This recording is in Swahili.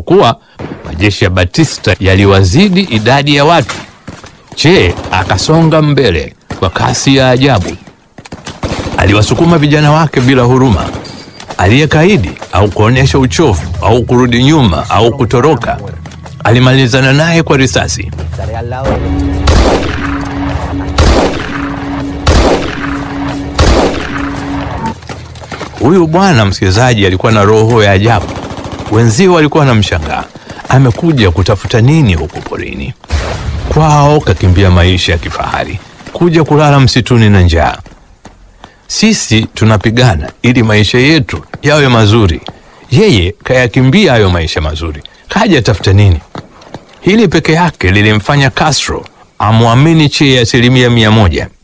kuwa majeshi ya Batista yaliwazidi idadi ya watu. Che akasonga mbele kwa kasi ya ajabu. Aliwasukuma vijana wake bila huruma. Aliyekaidi au kuonyesha uchovu au kurudi nyuma au kutoroka, alimalizana naye kwa risasi. Estaré al lado de ellos. Huyu bwana msikilizaji alikuwa na roho ya ajabu. Wenzio walikuwa na mshangaa, amekuja kutafuta nini huku porini? Kwao kakimbia maisha ya kifahari, kuja kulala msituni na njaa. Sisi tunapigana ili maisha yetu yawe mazuri, yeye kayakimbia hayo maisha mazuri, kaja tafuta nini? Hili peke yake lilimfanya Castro amwamini Che asilimia mia moja.